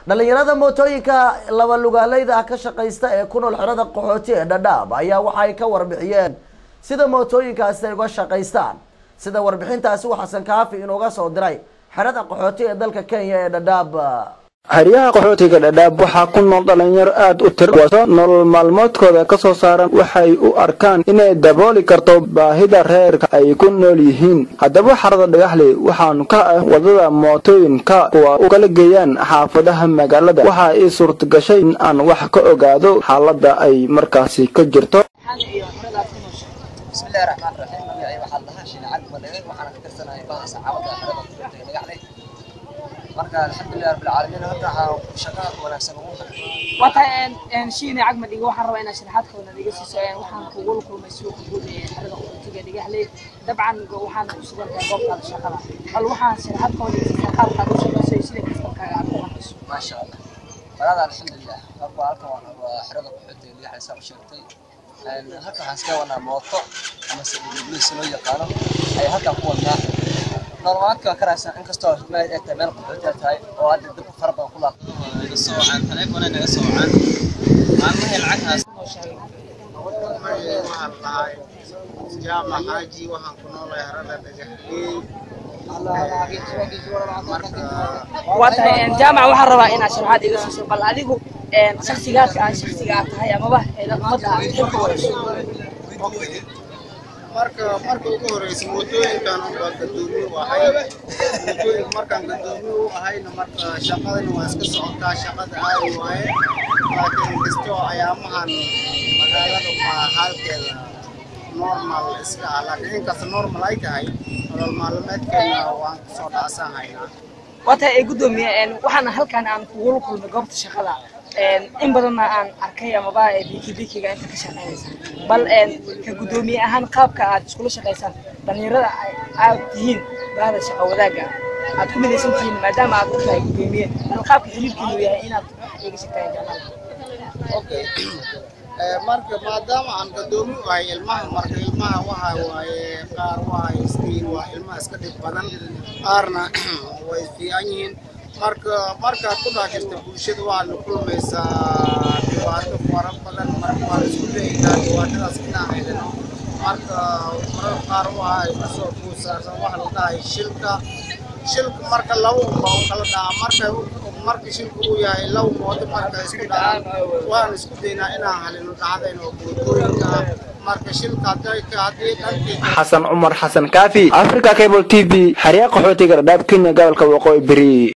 dhalinyarada mootooyinka laba lugaaleyda ah ka shaqaysta ee ku nool xerada qaxooti ee dhadhaab ayaa waxay ka warbixiyeen sida mootooyinkaasi ay uga shaqaystaan sida warbixintaasi uu xasan kaafi inuuga soo diray xerada qaxooti ee dalka kenya ee dhadhaab xeryaha qaxootiga dhadhaab waxaa ku nool dhalinyaro aad u tir wato nolol maalmoodkooda ka soo saaran waxay u arkaan inay dabooli karto baahida reerka ay ku nool yihiin haddaba xarada dhagaxley waxaanu ka ah wadada mootooyinka kuwa u kala geeyaan xaafadaha magaalada waxaa ii suurtagashay in aan wax ka ogaado xaaladda ay markaasi ka jirto bismillahi raxmaan raxiim magacay waxaa lahaa shiine cali madhege waxaana ka tirsanahay baha saxaabada xerada qaxootiga dhagaxley marka alxamdulilah rabbilcaalamiin horta waxaa shaqada wanaagsan ugu wata shiine cagmadhiga waxaan rabaa inaad sharaxaad kooda iga siiso waxaan kugula kulmay suuqa guud ee xerada qaxootiga dhagaxley dabcan waxaan ku sugan tahay goobtaada shaqada bal waxaan sharaxaad kooda iga siisaa qaabkaad u shaqayso iyo sida kastabkaaga aad u qanayso maasha allah walaada alxamdulilah marka halkan waa waa xerada qaxootiga dhagaxley saa u sheegtay halkan waxaan iska wadnaa mooto ama se dhigdhigliisa loo yaqaano ayaa halkan ku wadnaa nolomaadka waa karaysan inkastoo meel ay tahay meel qaxootiga tahay oo hadda dab fara badan ku laaqan naga soo wacaan taleefona naga soo wacaan maalmahii lacaghaas waxaan lahay jaamac xaaji waxaan ku noolahay harada dhagaxley waa tahay jaamac waxaan rabaa inaad sharaxaad iga siiso bal adigu shaksigaadka ah shaksiga aad tahay amaba ummadda aad xilka warayso marka marka ugu horeysa mootooyinkan baa gadoomiye u ahay mootooyinka markaan gadoomiye u ahayna marka shaqadana waa iska socotaa shaqada aadi waaye laakiin kastoo ayaamahan magaalada waa halkeeda normal iska ah laakiin inkasta normal ay tahay nolol maalmeedkeena waan kusoo dhacsan haynaa waa tahay ee guddoomiye waxaana halkan aan kugula kulmay goobta shaqada in badanna aan arkay amaba biki bikiga inta ka shaqeynaysa bal ka guddoomiye ahaan qaabka aad iskula shaqaysaan dhalinyarada aad tihiin bahda shaqa wadaagga aad ku midaysan tihiin maadaama aad u tahay guddoomiye bal qaabka xiriirkiinu yahay inaad iga shaqeeyaan jamaal okay marka maadaama aan gadoomi u ahay ilmaha marka ilmaha waxa waaye qaar waa iskiin waa ilmaha iska dhib badan qaarna way fiican yihiin marka markaad ku dhex jirta bulshada waxaad la kulmaysaa dhibaato fara badan marka waa isku dayaynaa dhibaatadaas inaan helino marka marar qaar waxa ay kasoo kuusaarsan waxa la dhahay shilka shilka marka laba unba u kala dhaca marka marka shilka uu yahay laba moodo marka isku dhacaan waan isku daynaa inaan halino dhacdayn oo mootooyinka ah marka shilka hadday haddii dhankii xasan cumar xasan kaafi africa cable t v xeryaha qaxootiga dhadhaab kenya gobolka waqooyi beri